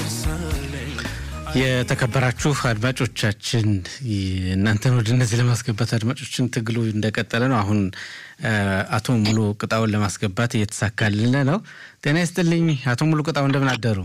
የተከበራችሁ አድማጮቻችን እናንተን ወደ እነዚህ ለማስገባት አድማጮችን ትግሉ እንደቀጠለ ነው። አሁን አቶ ሙሉ ቅጣውን ለማስገባት እየተሳካልን ነው። ጤና ይስጥልኝ አቶ ሙሉ ቅጣው፣ እንደምን አደሩ?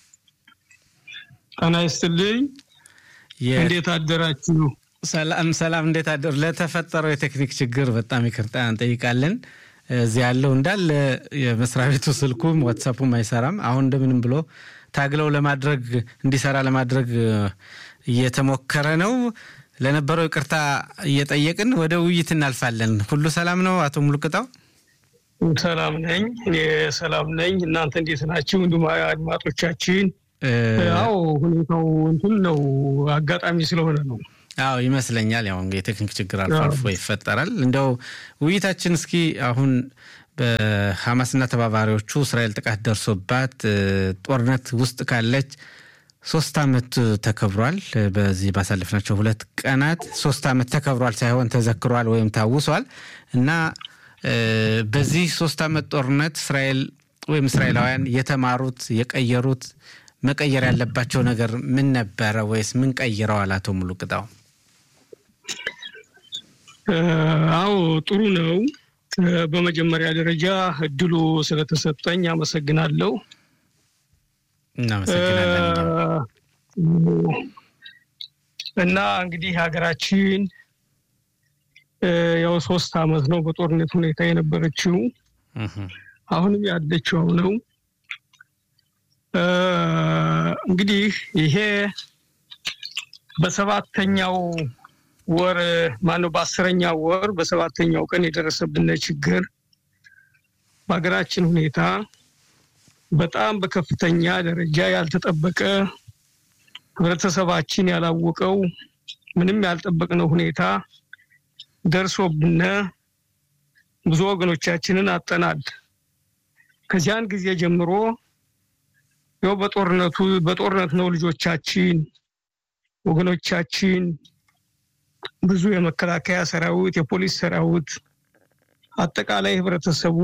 ጤና ይስጥልኝ። እንዴት አደራችሁ? ሰላም ሰላም፣ እንዴት አደሩ? ለተፈጠረው የቴክኒክ ችግር በጣም ይቅርታ እንጠይቃለን። እዚህ ያለው እንዳለ የመስሪያ ቤቱ ስልኩም ዋትሳፑም አይሰራም። አሁን እንደምንም ብሎ ታግለው ለማድረግ እንዲሰራ ለማድረግ እየተሞከረ ነው። ለነበረው ይቅርታ እየጠየቅን ወደ ውይይት እናልፋለን። ሁሉ ሰላም ነው አቶ ሙሉቅጣው? ሰላም ነኝ፣ እኔ ሰላም ነኝ። እናንተ እንዴት ናችሁ? እንዲሁም አድማጮቻችን። አዎ ሁኔታው እንትን ነው፣ አጋጣሚ ስለሆነ ነው። አዎ ይመስለኛል። ያው የቴክኒክ ችግር አልፎ አልፎ ይፈጠራል። እንደው ውይይታችን እስኪ አሁን በሐማስና ተባባሪዎቹ እስራኤል ጥቃት ደርሶባት ጦርነት ውስጥ ካለች ሶስት ዓመት ተከብሯል። በዚህ ባሳለፍናቸው ሁለት ቀናት ሶስት ዓመት ተከብሯል ሳይሆን ተዘክሯል ወይም ታውሷል እና በዚህ ሶስት ዓመት ጦርነት እስራኤል ወይም እስራኤላውያን የተማሩት የቀየሩት መቀየር ያለባቸው ነገር ምን ነበረ ወይስ ምን ቀይረዋል? አቶ ሙሉ ቅጣው። አዎ ጥሩ ነው። በመጀመሪያ ደረጃ እድሉ ስለተሰጠኝ አመሰግናለሁ። እና እንግዲህ ሀገራችን ያው ሶስት ዓመት ነው በጦርነት ሁኔታ የነበረችው፣ አሁንም ያለችው ነው። እንግዲህ ይሄ በሰባተኛው ወር ማነው በአስረኛው ወር በሰባተኛው ቀን የደረሰብን ችግር በሀገራችን ሁኔታ በጣም በከፍተኛ ደረጃ ያልተጠበቀ ህብረተሰባችን ያላወቀው ምንም ያልጠበቅነው ሁኔታ ደርሶብን ብዙ ወገኖቻችንን አጠናል። ከዚያን ጊዜ ጀምሮ ያው በጦርነቱ በጦርነት ነው ልጆቻችን ወገኖቻችን ብዙ የመከላከያ ሰራዊት፣ የፖሊስ ሰራዊት፣ አጠቃላይ ህብረተሰቡ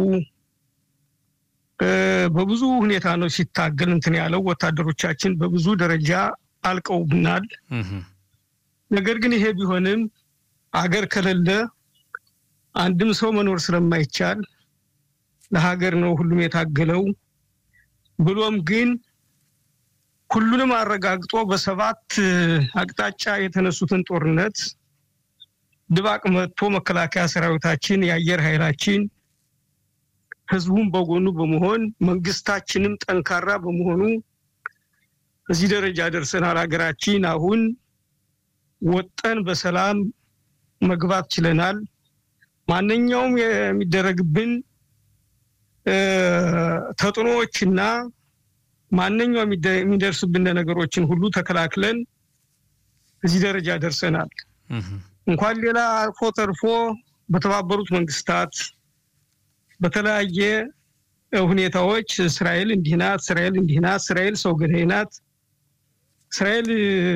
በብዙ ሁኔታ ነው ሲታገል እንትን ያለው። ወታደሮቻችን በብዙ ደረጃ አልቀውብናል። ነገር ግን ይሄ ቢሆንም አገር ከሌለ አንድም ሰው መኖር ስለማይቻል ለሀገር ነው ሁሉም የታገለው። ብሎም ግን ሁሉንም አረጋግጦ በሰባት አቅጣጫ የተነሱትን ጦርነት ድባቅ መጥቶ መከላከያ ሰራዊታችን፣ የአየር ኃይላችን ህዝቡን በጎኑ በመሆን መንግስታችንም ጠንካራ በመሆኑ እዚህ ደረጃ ደርሰናል። ሀገራችን አሁን ወጠን በሰላም መግባት ችለናል። ማንኛውም የሚደረግብን ተጥኖዎችና ማንኛውም የሚደርስብን ነገሮችን ሁሉ ተከላክለን እዚህ ደረጃ ደርሰናል። እንኳን ሌላ አልፎ ተርፎ በተባበሩት መንግስታት በተለያየ ሁኔታዎች እስራኤል እንዲህ ናት፣ እስራኤል እንዲህ ናት፣ እስራኤል ሰው ገዳይ ናት፣ እስራኤል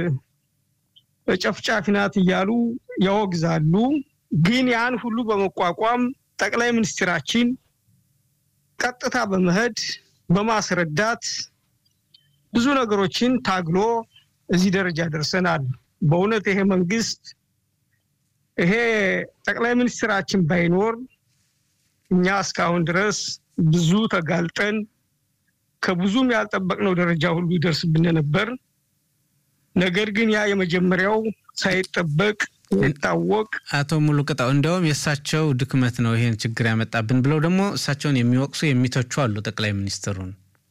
ጨፍጫፊ ናት እያሉ ያወግዛሉ። ግን ያን ሁሉ በመቋቋም ጠቅላይ ሚኒስትራችን ቀጥታ በመሄድ በማስረዳት ብዙ ነገሮችን ታግሎ እዚህ ደረጃ ደርሰናል። በእውነት ይሄ መንግስት ይሄ ጠቅላይ ሚኒስትራችን ባይኖር እኛ እስካሁን ድረስ ብዙ ተጋልጠን ከብዙም ያልጠበቅነው ደረጃ ሁሉ ይደርስብን ነበር። ነገር ግን ያ የመጀመሪያው ሳይጠበቅ ይታወቅ አቶ ሙሉ ቅጣው እንዲያውም የእሳቸው ድክመት ነው ይሄን ችግር ያመጣብን ብለው ደግሞ እሳቸውን የሚወቅሱ የሚተቹ አሉ ጠቅላይ ሚኒስትሩን።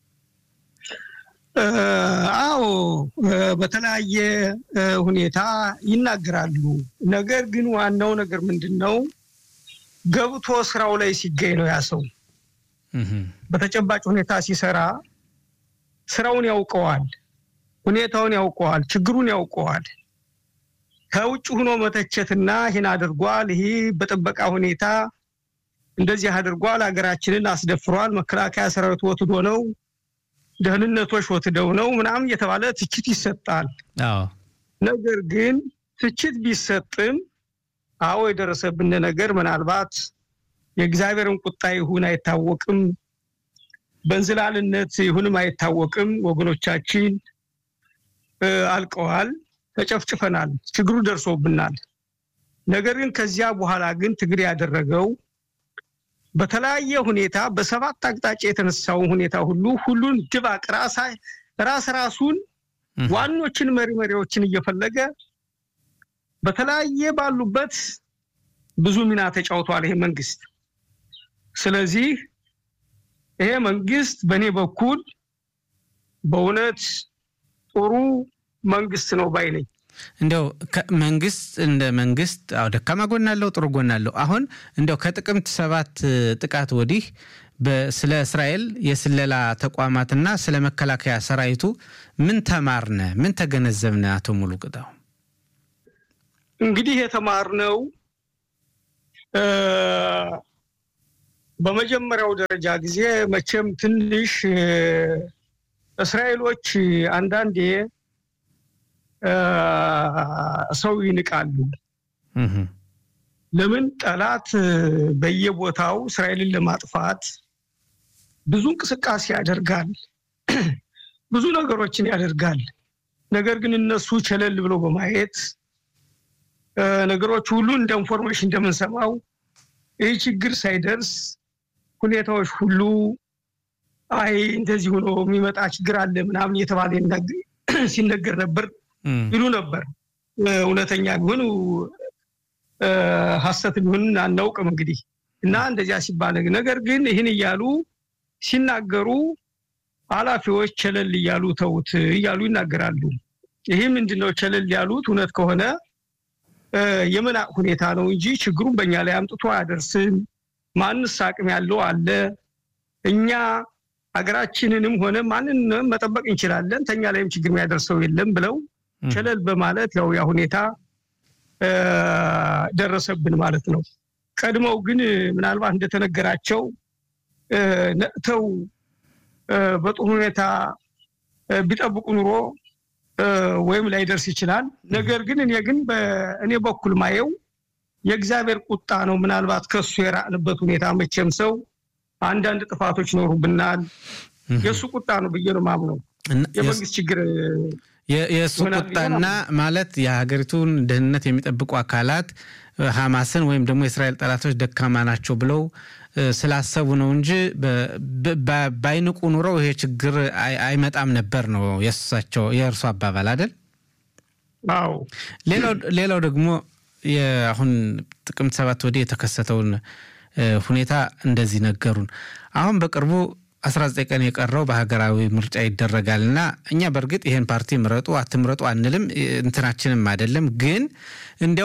አዎ በተለያየ ሁኔታ ይናገራሉ። ነገር ግን ዋናው ነገር ምንድን ነው? ገብቶ ስራው ላይ ሲገኝ ነው ያ ሰው በተጨባጭ ሁኔታ ሲሰራ ስራውን ያውቀዋል፣ ሁኔታውን ያውቀዋል፣ ችግሩን ያውቀዋል። ከውጭ ሆኖ መተቸትና ይህን አድርጓል፣ ይህ በጥበቃ ሁኔታ እንደዚህ አድርጓል፣ ሀገራችንን አስደፍሯል፣ መከላከያ ሰራዊት ወትዶ ነው፣ ደህንነቶች ወትደው ነው ምናምን እየተባለ ትችት ይሰጣል። ነገር ግን ትችት ቢሰጥም አዎ የደረሰብን ነገር ምናልባት የእግዚአብሔርን ቁጣ ይሁን አይታወቅም፣ በእንዝላልነት ይሁንም አይታወቅም። ወገኖቻችን አልቀዋል፣ ተጨፍጭፈናል፣ ችግሩ ደርሶብናል። ነገር ግን ከዚያ በኋላ ግን ትግል ያደረገው በተለያየ ሁኔታ በሰባት አቅጣጫ የተነሳውን ሁኔታ ሁሉ ሁሉን ድባቅ ራስ ራሱን ዋኖችን መሪ መሪዎችን እየፈለገ በተለያየ ባሉበት ብዙ ሚና ተጫውቷል ይሄ መንግስት። ስለዚህ ይሄ መንግስት በእኔ በኩል በእውነት ጥሩ መንግስት ነው ባይ ነኝ። እንደው መንግስት እንደ መንግስት አዎ ደካማ ጎን አለው፣ ጥሩ ጎን አለው። አሁን እንደው ከጥቅምት ሰባት ጥቃት ወዲህ ስለ እስራኤል የስለላ ተቋማትና ስለ መከላከያ ሰራዊቱ ምን ተማርነ? ምን ተገነዘብነ? አቶ ሙሉ ቅጣው እንግዲህ የተማርነው በመጀመሪያው ደረጃ ጊዜ መቼም ትንሽ እስራኤሎች አንዳንዴ ሰው ይንቃሉ። ለምን ጠላት በየቦታው እስራኤልን ለማጥፋት ብዙ እንቅስቃሴ ያደርጋል፣ ብዙ ነገሮችን ያደርጋል። ነገር ግን እነሱ ቸለል ብለው በማየት ነገሮች ሁሉ እንደ ኢንፎርሜሽን እንደምንሰማው ይህ ችግር ሳይደርስ ሁኔታዎች ሁሉ አይ እንደዚህ ሆኖ የሚመጣ ችግር አለ ምናምን እየተባለ ሲነገር ነበር ይሉ ነበር። እውነተኛ ቢሆን ሀሰት ቢሆን አናውቅም እንግዲህ እና እንደዚያ ሲባል ነገር ግን ይህን እያሉ ሲናገሩ ኃላፊዎች ቸለል እያሉ ተውት እያሉ ይናገራሉ። ይህ ምንድነው ቸለል ያሉት? እውነት ከሆነ የመናቅ ሁኔታ ነው እንጂ ችግሩን በእኛ ላይ አምጥቶ አያደርስም። ማንስ አቅም ያለው አለ? እኛ ሀገራችንንም ሆነ ማንንም መጠበቅ እንችላለን፣ ተኛ ላይም ችግር የሚያደርሰው የለም ብለው ቸለል በማለት ያው ያ ሁኔታ ደረሰብን ማለት ነው። ቀድመው ግን ምናልባት እንደተነገራቸው ነቅተው በጥሩ ሁኔታ ቢጠብቁ ኑሮ ወይም ላይደርስ ይችላል። ነገር ግን እኔ ግን በእኔ በኩል ማየው የእግዚአብሔር ቁጣ ነው። ምናልባት ከሱ የራቅንበት ሁኔታ መቼም ሰው አንዳንድ ጥፋቶች ይኖሩብናል። የእሱ ቁጣ ነው ብዬ ነው ማምነው። የመንግስት ችግር የእሱ ቁጣና ማለት የሀገሪቱን ደህንነት የሚጠብቁ አካላት ሐማስን ወይም ደግሞ የእስራኤል ጠላቶች ደካማ ናቸው ብለው ስላሰቡ ነው እንጂ ባይንቁ ኑረው ይሄ ችግር አይመጣም ነበር ነው የእሳቸው የእርሱ አባባል አይደል? አዎ። ሌላው ደግሞ አሁን ጥቅምት ሰባት ወዲህ የተከሰተውን ሁኔታ እንደዚህ ነገሩን። አሁን በቅርቡ 19 ቀን የቀረው በሀገራዊ ምርጫ ይደረጋል እና እኛ በእርግጥ ይህን ፓርቲ ምረጡ አትምረጡ አንልም፣ እንትናችንም አይደለም። ግን እንዲያው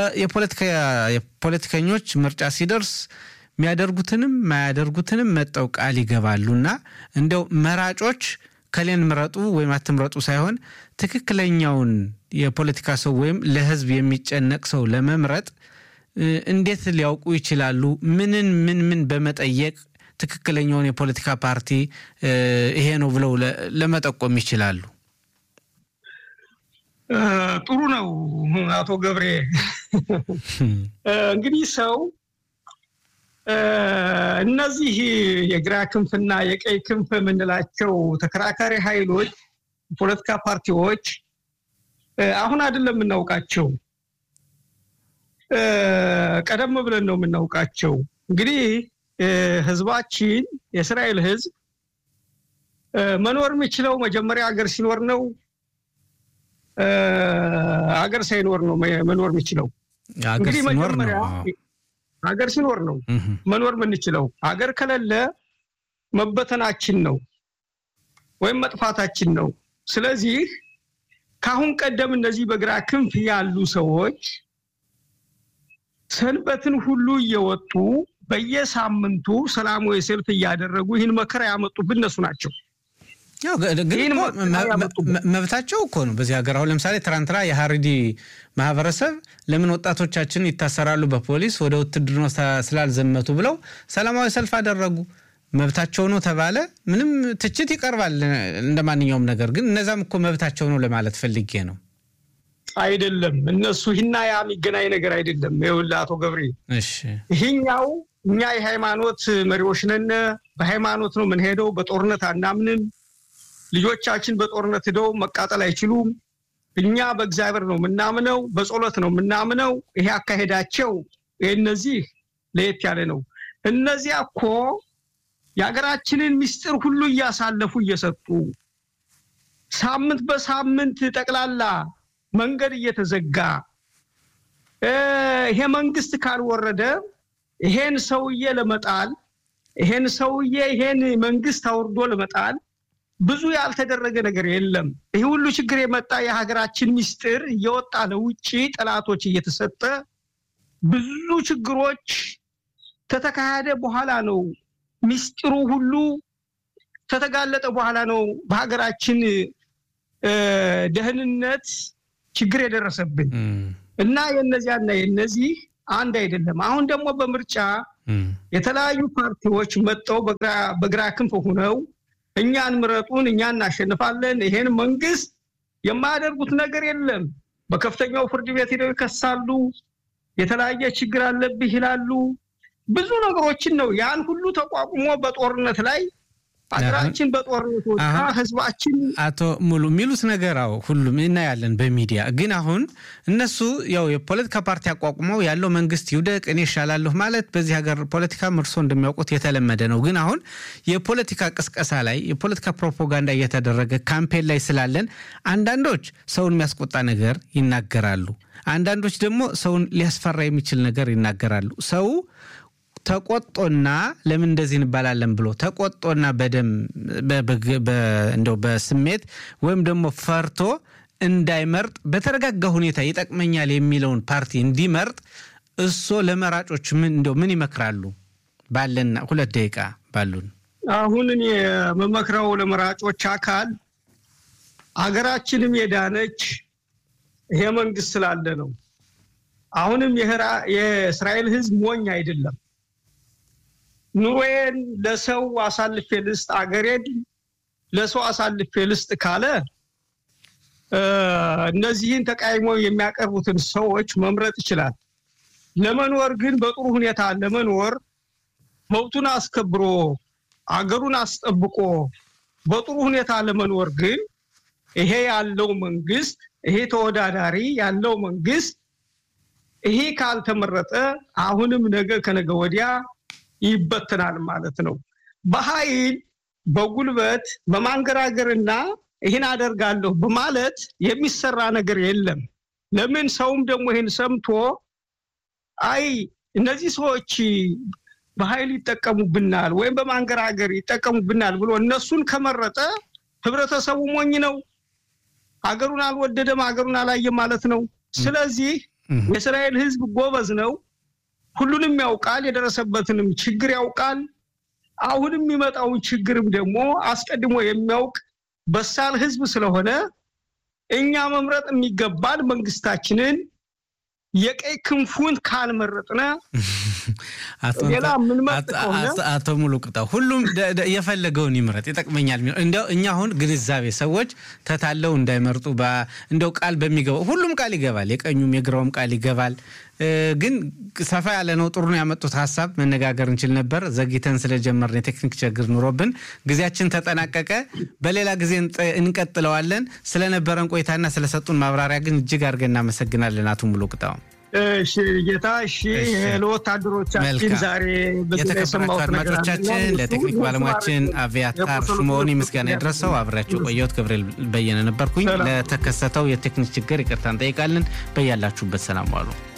የፖለቲከኞች ምርጫ ሲደርስ የሚያደርጉትንም ማያደርጉትንም መጠው ቃል ይገባሉና እንዲያው መራጮች ከሌን ምረጡ ወይም አትምረጡ ሳይሆን ትክክለኛውን የፖለቲካ ሰው ወይም ለሕዝብ የሚጨነቅ ሰው ለመምረጥ እንዴት ሊያውቁ ይችላሉ? ምንን ምን ምን በመጠየቅ ትክክለኛውን የፖለቲካ ፓርቲ ይሄ ነው ብለው ለመጠቆም ይችላሉ? ጥሩ ነው አቶ ገብሬ። እንግዲህ ሰው እነዚህ የግራ ክንፍና የቀይ ክንፍ የምንላቸው ተከራካሪ ኃይሎች ፖለቲካ ፓርቲዎች አሁን አይደለም የምናውቃቸው፣ ቀደም ብለን ነው የምናውቃቸው። እንግዲህ ህዝባችን የእስራኤል ህዝብ መኖር የሚችለው መጀመሪያ ሀገር ሲኖር ነው። ሀገር ሳይኖር ነው መኖር የሚችለው። እንግዲህ መጀመሪያ ሀገር ሲኖር ነው መኖር የምንችለው። ሀገር ከሌለ መበተናችን ነው ወይም መጥፋታችን ነው። ስለዚህ ከአሁን ቀደም እነዚህ በግራ ክንፍ ያሉ ሰዎች ሰንበትን ሁሉ እየወጡ በየሳምንቱ ሰላማዊ ሰልፍ እያደረጉ ይህን መከራ ያመጡብን እነሱ ናቸው። መብታቸው እኮ ነው በዚህ ሀገር። አሁን ለምሳሌ ትናንትና የሀሪዲ ማህበረሰብ ለምን ወጣቶቻችን ይታሰራሉ በፖሊስ ወደ ውትድርና ስላልዘመቱ ብለው ሰላማዊ ሰልፍ አደረጉ። መብታቸው ነው ተባለ። ምንም ትችት ይቀርባል እንደ ማንኛውም ነገር፣ ግን እነዛም እኮ መብታቸው ነው ለማለት ፈልጌ ነው። አይደለም እነሱ ይህና ያ የሚገናኝ ነገር አይደለም። ይኸውልህ አቶ ገብሬ እሺ ይህኛው እኛ የሃይማኖት መሪዎች ነን፣ በሃይማኖት ነው የምንሄደው፣ በጦርነት አናምንም። ልጆቻችን በጦርነት ሂደው መቃጠል አይችሉም። እኛ በእግዚአብሔር ነው የምናምነው፣ በጸሎት ነው የምናምነው። ይሄ አካሄዳቸው እነዚህ ለየት ያለ ነው። እነዚያ እኮ የሀገራችንን ምስጢር ሁሉ እያሳለፉ እየሰጡ ሳምንት በሳምንት ጠቅላላ መንገድ እየተዘጋ ይሄ መንግስት ካልወረደ ይሄን ሰውዬ ለመጣል ይሄን ሰውዬ ይሄን መንግስት አውርዶ ለመጣል ብዙ ያልተደረገ ነገር የለም። ይህ ሁሉ ችግር የመጣ የሀገራችን ምስጢር እየወጣ ለውጭ ጠላቶች እየተሰጠ ብዙ ችግሮች ከተካሄደ በኋላ ነው ምስጢሩ ሁሉ ከተጋለጠ በኋላ ነው በሀገራችን ደህንነት ችግር የደረሰብን እና የነዚያና የነዚህ አንድ አይደለም። አሁን ደግሞ በምርጫ የተለያዩ ፓርቲዎች መጥተው በግራ ክንፍ ሆነው እኛን ምረጡን፣ እኛ እናሸንፋለን፣ ይሄን መንግስት የማያደርጉት ነገር የለም። በከፍተኛው ፍርድ ቤት ሄደው ይከሳሉ። የተለያየ ችግር አለብህ ይላሉ። ብዙ ነገሮችን ነው ያን ሁሉ ተቋቁሞ በጦርነት ላይ ሀገራችን በጦርነት ወጣ፣ ህዝባችን አቶ ሙሉ የሚሉት ነገር አዎ ሁሉም እናያለን በሚዲያ ግን አሁን እነሱ ያው የፖለቲካ ፓርቲ አቋቁመው ያለው መንግስት ይውደቅ እኔ ይሻላለሁ ማለት በዚህ ሀገር ፖለቲካ እርሶ እንደሚያውቁት የተለመደ ነው። ግን አሁን የፖለቲካ ቅስቀሳ ላይ የፖለቲካ ፕሮፓጋንዳ እየተደረገ ካምፔን ላይ ስላለን አንዳንዶች ሰውን የሚያስቆጣ ነገር ይናገራሉ። አንዳንዶች ደግሞ ሰውን ሊያስፈራ የሚችል ነገር ይናገራሉ። ሰው ተቆጦና ለምን እንደዚህ እንባላለን ብሎ ተቆጦና በደም እንደው በስሜት ወይም ደግሞ ፈርቶ እንዳይመርጥ በተረጋጋ ሁኔታ ይጠቅመኛል የሚለውን ፓርቲ እንዲመርጥ እሶ ለመራጮች ምን እንደው ምን ይመክራሉ? ባለን ሁለት ደቂቃ ባሉን አሁን እኔ የምመክረው ለመራጮች አካል አገራችንም የዳነች ይሄ መንግስት ስላለ ነው። አሁንም የእስራኤል ህዝብ ሞኝ አይደለም። ኑሮዬን ለሰው አሳልፌ ልስጥ፣ አገሬን ለሰው አሳልፌ ልስጥ ካለ እነዚህን ተቃይሞ የሚያቀርቡትን ሰዎች መምረጥ ይችላል። ለመኖር ግን በጥሩ ሁኔታ ለመኖር መብቱን አስከብሮ አገሩን አስጠብቆ በጥሩ ሁኔታ ለመኖር ግን ይሄ ያለው መንግስት ይሄ ተወዳዳሪ ያለው መንግስት ይሄ ካልተመረጠ አሁንም ነገ ከነገ ወዲያ ይበትናል ማለት ነው። በኃይል በጉልበት በማንገራገርና ይህን አደርጋለሁ በማለት የሚሰራ ነገር የለም። ለምን ሰውም ደግሞ ይህን ሰምቶ አይ እነዚህ ሰዎች በኃይል ይጠቀሙብናል ወይም በማንገራገር ይጠቀሙብናል ብሎ እነሱን ከመረጠ ህብረተሰቡ ሞኝ ነው። አገሩን አልወደደም፣ አገሩን አላየም ማለት ነው። ስለዚህ የእስራኤል ህዝብ ጎበዝ ነው። ሁሉንም ያውቃል። የደረሰበትንም ችግር ያውቃል። አሁንም የሚመጣውን ችግርም ደግሞ አስቀድሞ የሚያውቅ በሳል ህዝብ ስለሆነ እኛ መምረጥ የሚገባን መንግስታችንን የቀይ ክንፉን ካልመረጥነ ሌላ የምንመርጥ ከሆነ አቶ ሙሉ ቅጣው ሁሉም የፈለገውን ይምረጥ ይጠቅመኛል። እንደው እኛ አሁን ግንዛቤ ሰዎች ተታለው እንዳይመርጡ እንደው ቃል በሚገባው ሁሉም ቃል ይገባል፣ የቀኙም የግራውም ቃል ይገባል። ግን ሰፋ ያለ ነው። ጥሩ ነው ያመጡት ሀሳብ መነጋገር እንችል ነበር። ዘግይተን ስለጀመርን የቴክኒክ ችግር ኑሮብን ጊዜያችን ተጠናቀቀ። በሌላ ጊዜ እንቀጥለዋለን። ስለነበረን ቆይታና ስለሰጡን ማብራሪያ ግን እጅግ አድርገን እናመሰግናለን አቶ ሙሉ ቅጣው። እሺ ጌታ፣ እሺ ለወታደሮቻችን ዛሬ የተከበራችሁ አድማጮቻችን፣ ለቴክኒክ ባለሙያችን አቪያታር ሽሞኒ ምስጋና የደረሰው አብሬያቸው ቆየሁት። ገብርኤል በየነ ነበርኩኝ። ለተከሰተው የቴክኒክ ችግር ይቅርታ እንጠይቃለን። በያላችሁበት ሰላም ዋሉ።